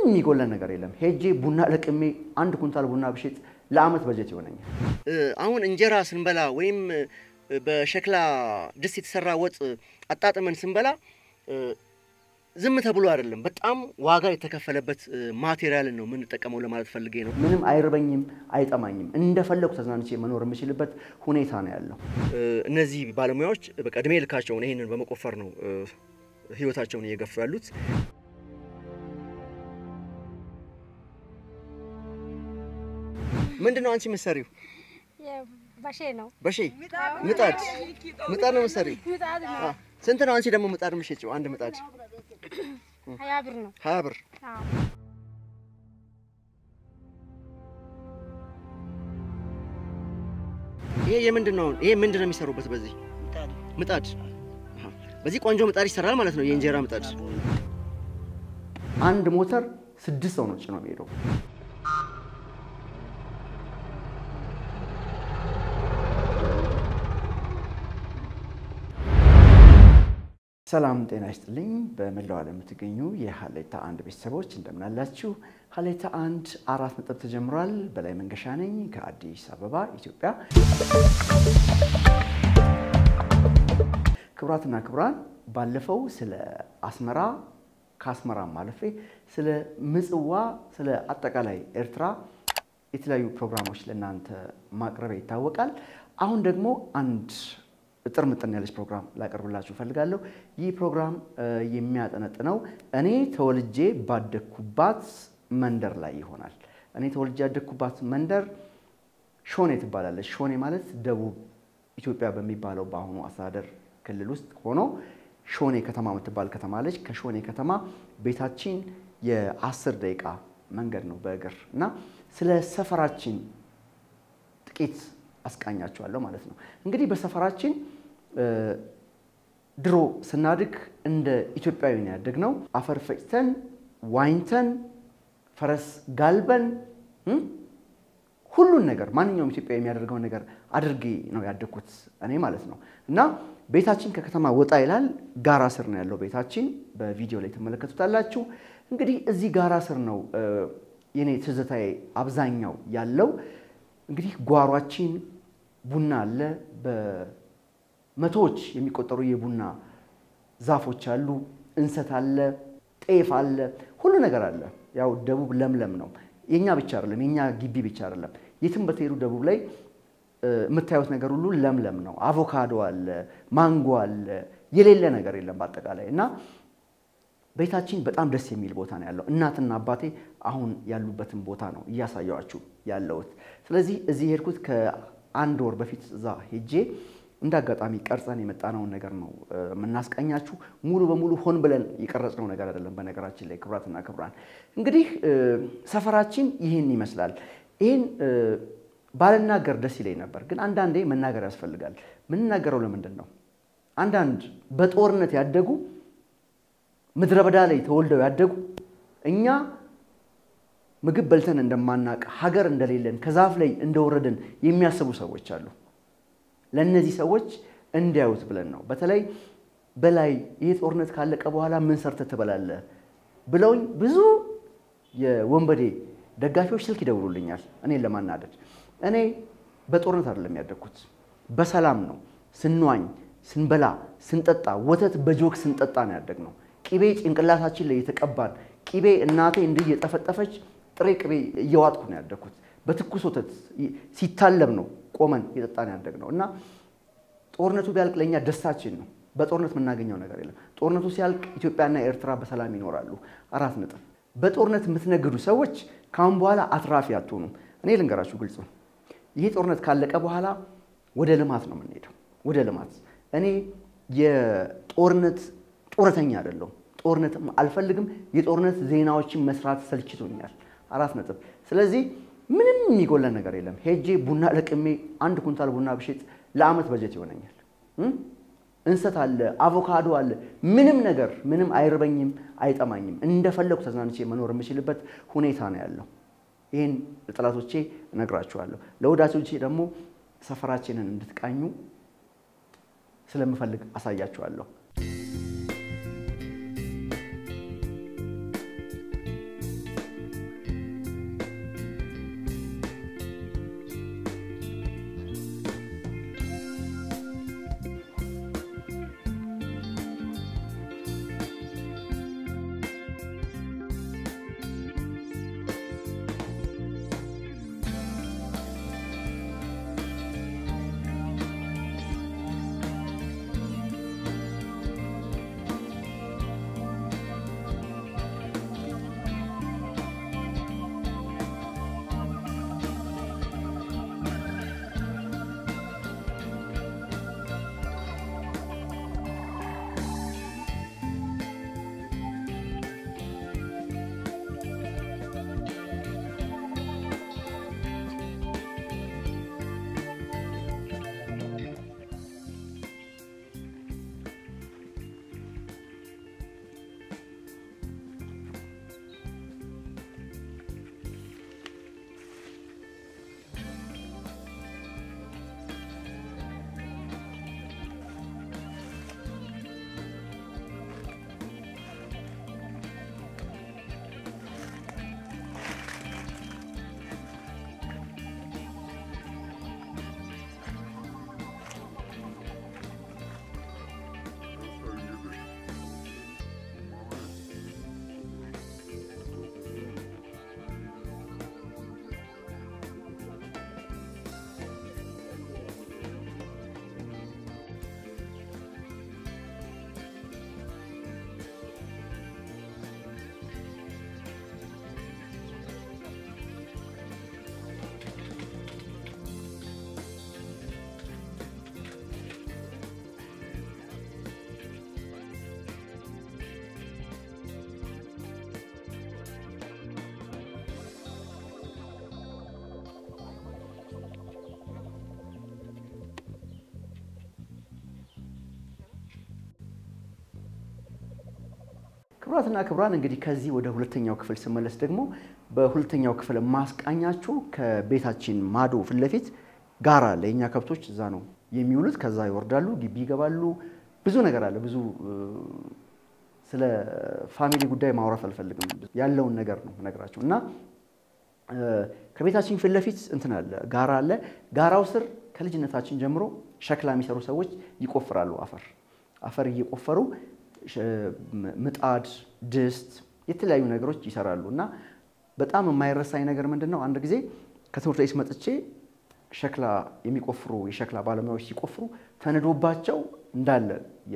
የሚጎለን ነገር የለም። ሄጄ ቡና ለቅሜ አንድ ኩንታል ቡና ብሸጥ ለአመት በጀት ይሆነኛል። አሁን እንጀራ ስንበላ ወይም በሸክላ ድስት የተሰራ ወጥ አጣጥመን ስንበላ ዝም ተብሎ አይደለም፣ በጣም ዋጋ የተከፈለበት ማቴሪያልን ነው የምንጠቀመው ለማለት ፈልጌ ነው። ምንም አይርበኝም፣ አይጠማኝም። እንደፈለጉ ተዝናንቼ መኖር የምችልበት ሁኔታ ነው ያለው። እነዚህ ባለሙያዎች በቃ እድሜ ልካቸውን ይህንን በመቆፈር ነው ህይወታቸውን እየገፉ ያሉት። ምንድን ነው አንቺ የምትሰሪው? በሼ ነው። በሼ ምጣድ ምጣድ ነው የምትሰሪው? ምጣድ ነው። ስንት ነው አንቺ ደግሞ ምጣድ የምትሸጪው? አንድ ምጣድ ሀያ ብር ነው። ሀያ ብር። አዎ። ይሄ የምንድን ነው? ይሄ ምንድን ነው የሚሰሩበት? በዚህ ምጣድ አሃ። በዚህ ቆንጆ ምጣድ ይሰራል ማለት ነው። የእንጀራ ምጣድ አንድ ሞተር ስድስት ሰው ነው ጭኖ የሚሄደው። ሰላም ጤና ይስጥልኝ። በመላው ዓለም የምትገኙ የሀሌታ አንድ ቤተሰቦች እንደምን አላችሁ? ሀሌታ አንድ አራት ነጥብ ተጀምሯል። በላይ መንገሻ ነኝ ከአዲስ አበባ ኢትዮጵያ። ክቡራትና ክቡራን ባለፈው ስለ አስመራ ከአስመራም አለፌ ስለ ምጽዋ፣ ስለ አጠቃላይ ኤርትራ የተለያዩ ፕሮግራሞች ለእናንተ ማቅረቢያ ይታወቃል። አሁን ደግሞ አንድ እጥር ምጥን ያለች ፕሮግራም ላቀርብላችሁ እፈልጋለሁ። ይህ ፕሮግራም የሚያጠነጥነው እኔ ተወልጄ ባደግኩባት መንደር ላይ ይሆናል። እኔ ተወልጄ ያደግኩባት መንደር ሾኔ ትባላለች። ሾኔ ማለት ደቡብ ኢትዮጵያ በሚባለው በአሁኑ አስተዳደር ክልል ውስጥ ሆኖ ሾኔ ከተማ የምትባል ከተማ አለች። ከሾኔ ከተማ ቤታችን የአስር ደቂቃ መንገድ ነው በእግር እና ስለ ሰፈራችን ጥቂት አስቃኛቸዋለሁ ማለት ነው። እንግዲህ በሰፈራችን ድሮ ስናድግ እንደ ኢትዮጵያዊ ነው ያደግነው። አፈር ፈጭተን ዋኝተን ፈረስ ጋልበን ሁሉን ነገር ማንኛውም ኢትዮጵያ የሚያደርገውን ነገር አድርጌ ነው ያደግኩት እኔ ማለት ነው። እና ቤታችን ከከተማ ወጣ ይላል። ጋራ ስር ነው ያለው ቤታችን። በቪዲዮ ላይ ትመለከቱታላችሁ። እንግዲህ እዚህ ጋራ ስር ነው የኔ ትዝታዬ አብዛኛው ያለው። እንግዲህ ጓሯችን ቡና አለ። በመቶዎች የሚቆጠሩ የቡና ዛፎች አሉ። እንሰት አለ፣ ጤፍ አለ፣ ሁሉ ነገር አለ። ያው ደቡብ ለምለም ነው። የኛ ብቻ አይደለም፣ የኛ ግቢ ብቻ አይደለም። የትም በተሄዱ ደቡብ ላይ የምታዩት ነገር ሁሉ ለምለም ነው። አቮካዶ አለ፣ ማንጎ አለ፣ የሌለ ነገር የለም በአጠቃላይ እና ቤታችን በጣም ደስ የሚል ቦታ ነው ያለው። እናትና አባቴ አሁን ያሉበትን ቦታ ነው እያሳየዋችሁ ያለሁት። ስለዚህ እዚህ የሄድኩት ከአንድ ወር በፊት እዛ ሄጄ እንደ አጋጣሚ ቀርጸን የመጣነውን ነገር ነው የምናስቀኛችሁ። ሙሉ በሙሉ ሆን ብለን የቀረጽነው ነገር አይደለም። በነገራችን ላይ ክቡራትና ክቡራን እንግዲህ ሰፈራችን ይህን ይመስላል። ይህን ባልናገር ደስ ይለኝ ነበር፣ ግን አንዳንዴ መናገር ያስፈልጋል። የምንናገረው ለምንድን ነው? አንዳንድ በጦርነት ያደጉ ምድረ በዳ ላይ ተወልደው ያደጉ እኛ ምግብ በልተን እንደማናቅ ሀገር እንደሌለን ከዛፍ ላይ እንደወረድን የሚያስቡ ሰዎች አሉ። ለእነዚህ ሰዎች እንዲያዩት ብለን ነው። በተለይ በላይ ይህ ጦርነት ካለቀ በኋላ ምን ሰርተህ ትበላለህ ብለውኝ ብዙ የወንበዴ ደጋፊዎች ስልክ ይደውሉልኛል እኔን ለማናደድ። እኔ በጦርነት አይደለም ያደግኩት፣ በሰላም ነው። ስንዋኝ፣ ስንበላ፣ ስንጠጣ ወተት በጆክ ስንጠጣ ነው ያደግነው። ቅቤ ጭንቅላታችን ላይ የተቀባን ቅቤ እናቴ እንዲህ እየጠፈጠፈች ጥሬ ቅቤ እየዋጥኩ ነው ያደግኩት። በትኩስ ወተት ሲታለብ ነው ቆመን የጠጣን ያደግነው እና ጦርነቱ ቢያልቅ ለእኛ ደስታችን ነው። በጦርነት የምናገኘው ነገር የለም። ጦርነቱ ሲያልቅ ኢትዮጵያና ኤርትራ በሰላም ይኖራሉ። አራት ነጥብ። በጦርነት የምትነግዱ ሰዎች ከአሁን በኋላ አትራፊ አትሆኑም። እኔ ልንገራችሁ ግልጹ፣ ይሄ ጦርነት ካለቀ በኋላ ወደ ልማት ነው የምንሄደው። ወደ ልማት እኔ የጦርነት ጦረተኛ አይደለሁም። ጦርነትም አልፈልግም። የጦርነት ዜናዎችን መስራት ሰልችቶኛል። አራት ነጥብ። ስለዚህ ምንም የሚጎለን ነገር የለም። ሄጄ ቡና ለቅሜ አንድ ኩንታል ቡና ብሸጥ ለአመት በጀት ይሆነኛል። እንሰት አለ፣ አቮካዶ አለ። ምንም ነገር ምንም አይርበኝም፣ አይጠማኝም። እንደፈለጉ ተዝናንቼ መኖር የምችልበት ሁኔታ ነው ያለው። ይህን ለጠላቶቼ እነግራችኋለሁ። ለወዳጆቼ ደግሞ ሰፈራችንን እንድትቃኙ ስለምፈልግ አሳያችኋለሁ። ክቡራትና ክቡራን እንግዲህ ከዚህ ወደ ሁለተኛው ክፍል ስመለስ ደግሞ በሁለተኛው ክፍል ማስቃኛችሁ ከቤታችን ማዶ ፊት ለፊት ጋራ አለ። የእኛ ከብቶች እዛ ነው የሚውሉት። ከዛ ይወርዳሉ፣ ግቢ ይገባሉ። ብዙ ነገር አለ። ብዙ ስለ ፋሚሊ ጉዳይ ማውራት አልፈልግም። ያለውን ነገር ነው ነግራቸው እና ከቤታችን ፊት ለፊት እንትን አለ፣ ጋራ አለ። ጋራው ስር ከልጅነታችን ጀምሮ ሸክላ የሚሰሩ ሰዎች ይቆፍራሉ። አፈር አፈር እየቆፈሩ ምጣድ፣ ድስት፣ የተለያዩ ነገሮች ይሰራሉ እና በጣም የማይረሳኝ ነገር ምንድን ነው? አንድ ጊዜ ከትምህርት ቤት መጥቼ ሸክላ የሚቆፍሩ የሸክላ ባለሙያዎች ሲቆፍሩ ተንዶባቸው እንዳለ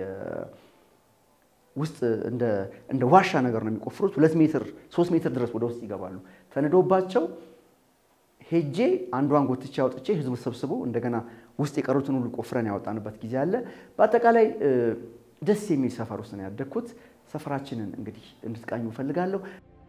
ውስጥ እንደ ዋሻ ነገር ነው የሚቆፍሩት። ሁለት ሜትር ሶስት ሜትር ድረስ ወደ ውስጥ ይገባሉ። ተንዶባቸው ሄጄ አንዷን ጎትቼ አውጥቼ ህዝቡ ተሰብስቦ እንደገና ውስጥ የቀሩትን ሁሉ ቆፍረን ያወጣንበት ጊዜ አለ። በአጠቃላይ ደስ የሚል ሰፈር ውስጥ ነው ያደግኩት። ሰፈራችንን እንግዲህ እንድትቃኙ እፈልጋለሁ።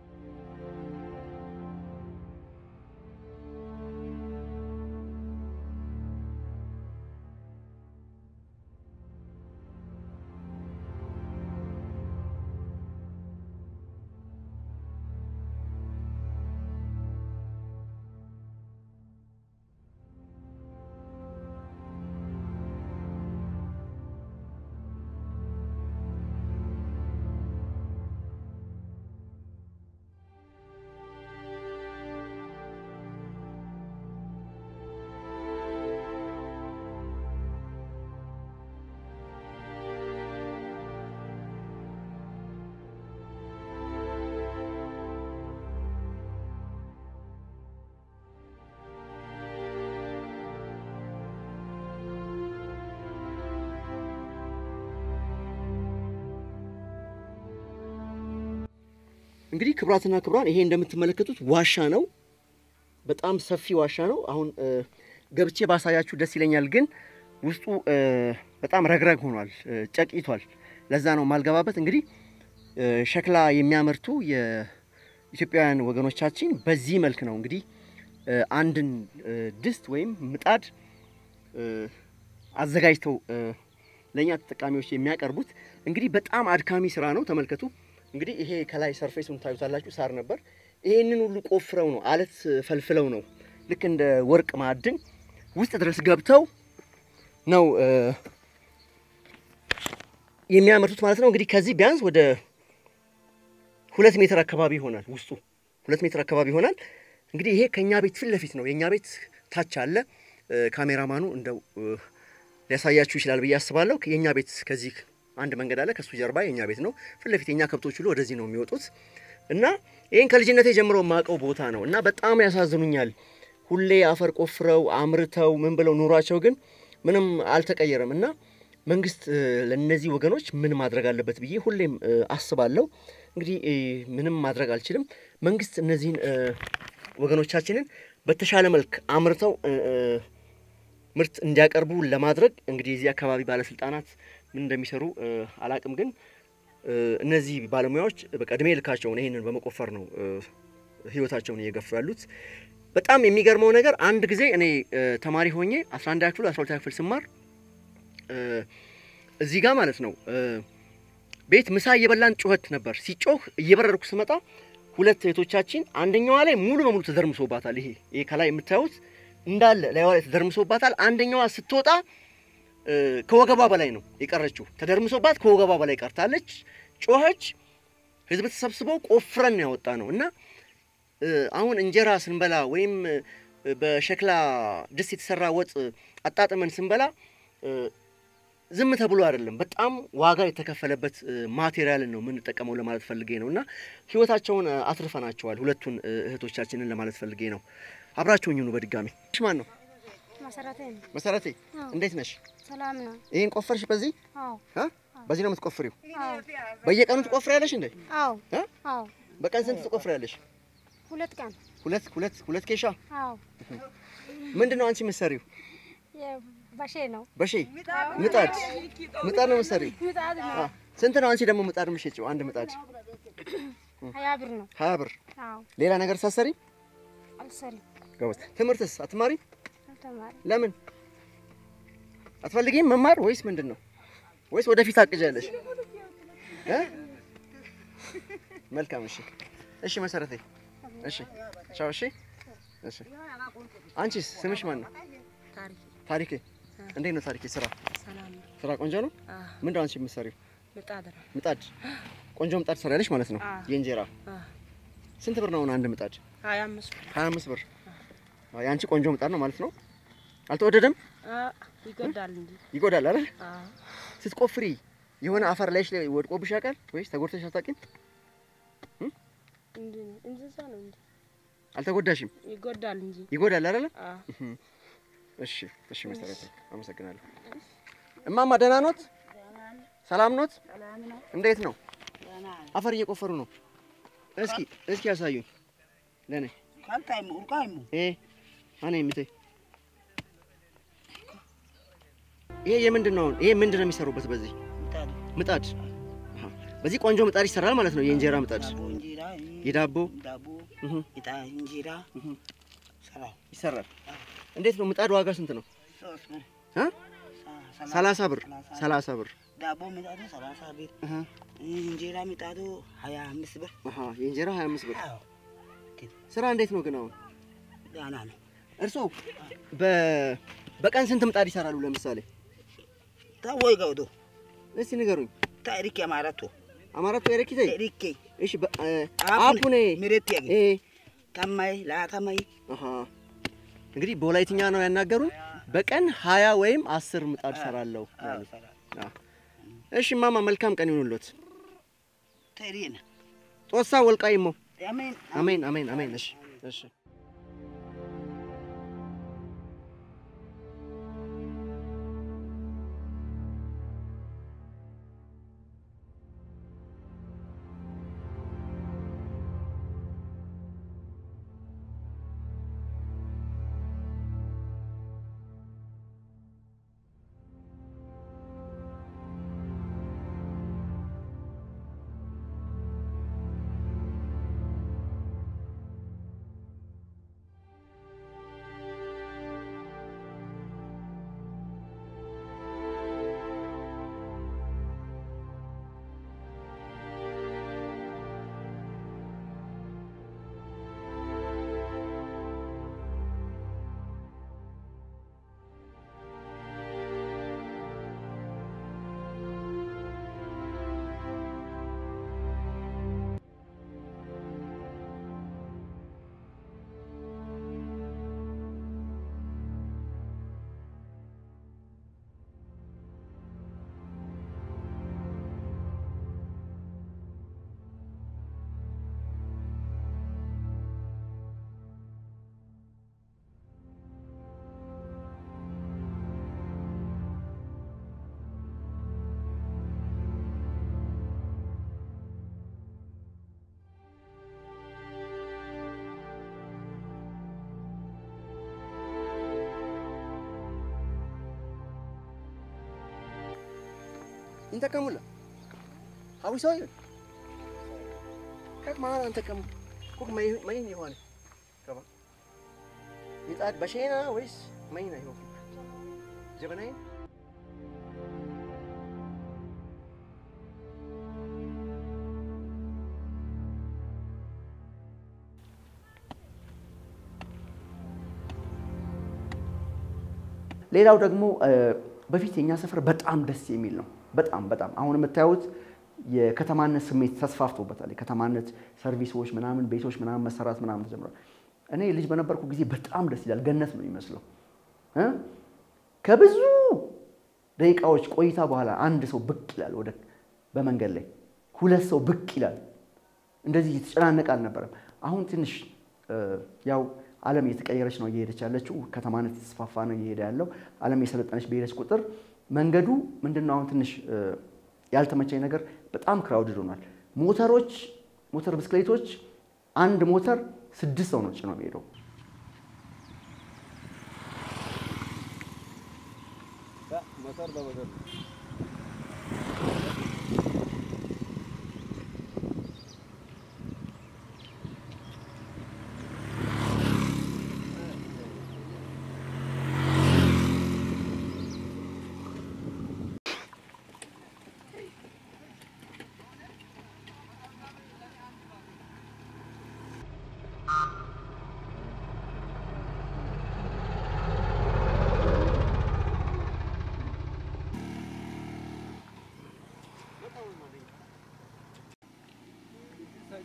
እንግዲህ ክቡራትና ክቡራን ይሄ እንደምትመለከቱት ዋሻ ነው። በጣም ሰፊ ዋሻ ነው። አሁን ገብቼ ባሳያችሁ ደስ ይለኛል፣ ግን ውስጡ በጣም ረግረግ ሆኗል፣ ጨቂቷል። ለዛ ነው ማልገባበት። እንግዲህ ሸክላ የሚያመርቱ የኢትዮጵያውያን ወገኖቻችን በዚህ መልክ ነው እንግዲህ አንድን ድስት ወይም ምጣድ አዘጋጅተው ለእኛ ተጠቃሚዎች የሚያቀርቡት። እንግዲህ በጣም አድካሚ ስራ ነው። ተመልከቱ። እንግዲህ ይሄ ከላይ ሰርፌሱን ታዩታላችሁ፣ ሳር ነበር። ይሄንን ሁሉ ቆፍረው ነው አለት ፈልፍለው ነው ልክ እንደ ወርቅ ማዕድን ውስጥ ድረስ ገብተው ነው የሚያመርቱት ማለት ነው። እንግዲህ ከዚህ ቢያንስ ወደ ሁለት ሜትር አካባቢ ይሆናል። ውስጡ ሁለት ሜትር አካባቢ ይሆናል። እንግዲህ ይሄ ከእኛ ቤት ፊት ለፊት ነው። የእኛ ቤት ታች አለ። ካሜራማኑ እንደው ሊያሳያችሁ ይችላል ብዬ አስባለሁ። የእኛ ቤት ከዚህ አንድ መንገድ አለ። ከሱ ጀርባ የኛ ቤት ነው። ፊት ለፊት የኛ ከብቶች ሁሉ ወደዚህ ነው የሚወጡት እና ይህን ከልጅነቴ ጀምሮ የማውቀው ቦታ ነው እና በጣም ያሳዝኑኛል። ሁሌ አፈር ቆፍረው አምርተው ምን ብለው ኑሯቸው ግን ምንም አልተቀየረም እና መንግስት ለእነዚህ ወገኖች ምን ማድረግ አለበት ብዬ ሁሌም አስባለሁ። እንግዲህ ምንም ማድረግ አልችልም። መንግስት እነዚህን ወገኖቻችንን በተሻለ መልክ አምርተው ምርት እንዲያቀርቡ ለማድረግ እንግዲህ የዚህ አካባቢ ባለስልጣናት ምን እንደሚሰሩ አላቅም። ግን እነዚህ ባለሙያዎች በቃ እድሜ ልካቸውን ይህንን በመቆፈር ነው ህይወታቸውን እየገፉ ያሉት። በጣም የሚገርመው ነገር አንድ ጊዜ እኔ ተማሪ ሆኜ 11 ክፍል 12 ክፍል ስማር እዚህ ጋር ማለት ነው ቤት ምሳ እየበላን ጩኸት ነበር። ሲጮህ እየበረርኩ ስመጣ ሁለት እህቶቻችን አንደኛዋ ላይ ሙሉ በሙሉ ተደርምሶባታል። ይሄ ይሄ ከላይ የምታዩት እንዳለ ላይዋ ላይ ተደርምሶባታል። አንደኛዋ ስትወጣ ከወገቧ በላይ ነው የቀረችው። ተደርምሶባት ከወገቧ በላይ ቀርታለች። ጮኸች። ህዝብ ተሰብስበው ቆፍረን ያወጣ ነው እና አሁን እንጀራ ስንበላ ወይም በሸክላ ድስት የተሰራ ወጥ አጣጥመን ስንበላ ዝም ተብሎ አይደለም። በጣም ዋጋ የተከፈለበት ማቴሪያልን ነው የምንጠቀመው ለማለት ፈልጌ ነው እና ህይወታቸውን አትርፈናቸዋል ሁለቱን እህቶቻችንን ለማለት ፈልጌ ነው። አብራችሁኝ ሁኑ። በድጋሚ ማን ነው? መሰረቴ ነው። መሰረቴ አዎ። እንዴት ነሽ? ሰላም ነው። ይህን ቆፈርሽ በዚህ አዎ እ? በዚህ ነው የምትቆፍሪው? አዎ በየቀኑ ትቆፍሪያለሽ እንዴ? አዎ እ? አዎ በቀን ስንት ትቆፍሪያለሽ? ሁለት ቀን ሁለት ሁለት ሁለት ኬሻ። አዎ ምንድን ነው አንቺ የምትሰሪው? በሼ ነው። በሺ ምጣድ ምጣድ ነው የምትሰሪው? ምጣድ አ፣ ነው። ስንት ነው አንቺ ደግሞ ምጣድ የምትሸጪው? አንድ ምጣድ ሀያ ብር ነው። ሀያ ብር። አዎ ሌላ ነገር ሳትሰሪ አልሰሪም። ጎበዝ። ትምህርትስ አትማሪ? አልተማሪ ለምን አትፈልጊም መማር ወይስ ምንድን ነው? ወይስ ወደፊት አቅጃለሽ? እ? መልካም። እሺ፣ እሺ መሰረቴ። እሺ፣ ቻው። እሺ፣ እሺ። አንቺስ ስምሽ ማን ነው? ታሪክ ታሪኬ። እንዴት ነው ታሪኬ? ስራ ሰላም ነው። ስራ ቆንጆ ነው። አዎ፣ ምንድን ነው አንቺ የምትሰሪው? ምጣድ ነው። ምጣድ። ቆንጆ ምጣድ ትሰሪያለሽ ማለት ነው። አዎ። የእንጀራ አዎ፣ ስንት ብር ነው አሁን አንድ ምጣድ? ሀያ አምስት ብር። ሀያ አምስት ብር። አዎ፣ የአንቺ ቆንጆ ምጣድ ነው ማለት ነው። አልተወደደም? አዎ፣ ይጎዳል እንጂ። ይጎዳል አይደል? አዎ፣ ስትቆፍሪ የሆነ አፈር ላይሽ ላይ ወድቆብሽ ያውቃል ወይስ ተጎድተሽ አታውቂም? እንዲህ ነው። እንስሳ ነው እንጂ አልተጎዳሽም? ይጎዳል እንጂ። ይጎዳል አይደለ? አዎ፣ እሺ እሺ፣ መሰረቴ አመሰግናለሁ። እማማ ደህና ኖት? ሰላም ኖት? እንዴት ነው? አፈር እየቆፈሩ ነው። እስኪ እስኪ ያሳዩኝ ለኔ ካልታይሙ ኡርቃይሙ እ አኔ ምቴ ይሄ የምንድን ነው? ይሄ ምንድን ነው የሚሰሩበት? በዚህ ምጣድ ምጣድ አሃ። በዚህ ቆንጆ ምጣድ ይሰራል ማለት ነው። የእንጀራ ምጣድ ዳቦ እንጀራ የዳቦ ዳቦ እህ ኢጣ እንጀራ እህ ሰራው ይሰራል። እንዴት ነው ምጣድ ዋጋ ስንት ነው? ሶስት ብር እ ሰ- ሰላሳ ብር ሰላሳ ሰላሳ ብር ዳቦ ምጣዱ ሰላሳ ብር አሃ እንጀራ ምጣዱ ሀያ አምስት ብር አሃ የእንጀራ 25 ብር። አዎ ስራ እንዴት ነው ግን አሁን ዳና ነው እርስዎ በ በቀን ስንት ምጣድ ይሰራሉ? ለምሳሌ ታወይ ገውዶ እስቲ ንገሩኝ። ታሪክ አማራቶ አማራቱ ኤረኪቴ ታሪክ እሺ በ- እ፣ አፑኔ አፑኔ ምሬት ያገ እ ታማይ ላታማይ አሃ እንግዲህ በወላይትኛ ነው ያናገሩን። በቀን ሀያ ወይም አስር ምጣድ ሰራለሁ ያሉት። አዎ። እሺ ማማ መልካም ቀን ይሁንልዎት። ታሪና ጦሳ ወልቃይሞ አሜን አሜን አሜን አሜን። እሺ እሺ እንተቀሙላ ሀዊሳው ይሁን ከት ማን አንተቀሙ ኩክ ማይ ማይ ይሆን ከባ ምጣድ በሸና ወይስ ማይና ይሆን ጀበናይ ሌላው ደግሞ እ፣ በፊት የኛ ሰፈር በጣም ደስ የሚል ነው። በጣም በጣም አሁን የምታዩት የከተማነት ስሜት ተስፋፍቶበታል። የከተማነት ሰርቪሶች ምናምን ቤቶች ምናምን መሰራት ምናምን ተጀምሯል። እኔ ልጅ በነበርኩ ጊዜ በጣም ደስ ይላል። ገነት ነው የሚመስለው እ? ከብዙ ደቂቃዎች ቆይታ በኋላ አንድ ሰው ብቅ ይላል ወደ በመንገድ ላይ ሁለት ሰው ብቅ ይላል። እንደዚህ የተጨናነቀ አልነበረም። አሁን ትንሽ እ፣ ያው ዓለም እየተቀየረች ነው እየሄደች ያለችው። ከተማነት የተስፋፋ ነው እየሄደ ያለው። ዓለም የሰለጠነች በሄደች ቁጥር መንገዱ ምንድነው አሁን ትንሽ እ፣ ያልተመቸኝ ነገር በጣም ክራውድድ ሆኗል። ሞተሮች ሞተር ብስክሌቶች አንድ ሞተር ስድስት ሰው ነው ጭኖ የሚሄደው። ሞተር በሞተር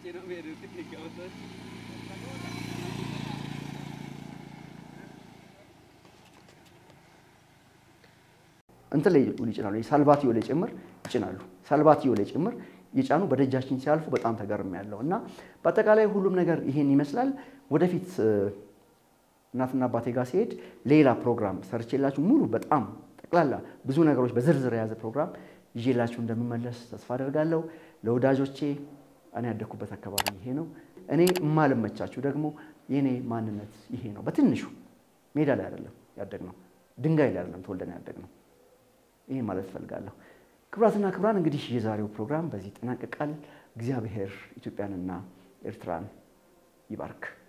እንትን ላይ ይጭናሉ። ሳልባቲዮ ላይ ጭምር ይጭናሉ። ሳልባቲዮ ላይ ጭምር የጫኑ በደጃችን ሲያልፉ በጣም ተገርም ያለው እና በአጠቃላይ ሁሉም ነገር ይሄን ይመስላል። ወደፊት እ፣ እናትና አባቴ ጋር ሲሄድ ሌላ ፕሮግራም ሰርቼላችሁ ሙሉ በጣም ጠቅላላ ብዙ ነገሮች በዝርዝር የያዘ ፕሮግራም ይዤላችሁ እንደምመለስ ተስፋ አደርጋለሁ። ለወዳጆቼ እኔ ያደግኩበት አካባቢ ይሄ ነው። እኔ የማልመቻችሁ ደግሞ የእኔ ማንነት ይሄ ነው። በትንሹ ሜዳ ላይ አይደለም ያደግነው፣ ድንጋይ ላይ አይደለም ተወልደን ያደግነው። ይህን ማለት እፈልጋለሁ። ክቡራትና ክቡራን እንግዲህ የዛሬው ፕሮግራም በዚህ ይጠናቀቃል። እግዚአብሔር ኢትዮጵያንና ኤርትራን ይባርክ።